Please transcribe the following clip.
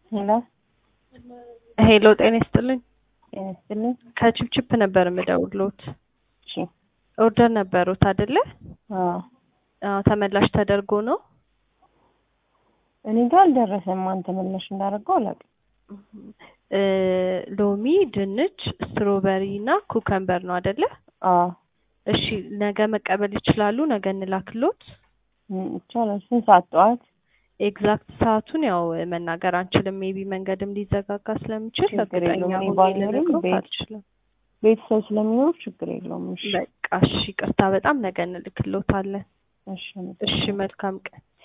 ሄሎ ሄሎ ጤና ይስጥልኝ። ጤና ይስጥልኝ። ከችፕችፕ ነበር የምደውልዎት። እሺ ኦርደር ነበሩት አይደለ? አዎ አዎ ተመላሽ ተደርጎ ነው። እኔ ጋር አልደረሰም። ማን ተመላሽ እንዳደረገው አላውቅም። እ ሎሚ፣ ድንች፣ ስትሮበሪ እና ኩከምበር ነው አይደለ? አዎ እሺ ነገ መቀበል ይችላሉ? ነገ እንላክሎት? ም፣ ይቻላል። ስንት ሰዓት? ጠዋት? ኤግዛክት ሰዓቱን ያው መናገር አንችልም። ሜቢ መንገድም ሊዘጋጋ ስለሚችል ችግር እርግጠኛ የለውም። እኔ ሆኜ ባልኖርም ልነግሮት ቤት- አልችልም። ቤተሰብ ስለሚኖር ችግር የለውም። እሺ በቃ እሺ፣ ቅርታ በጣም ነገ እንልክሎታለን። እሺ እሺ መልካም ቀን።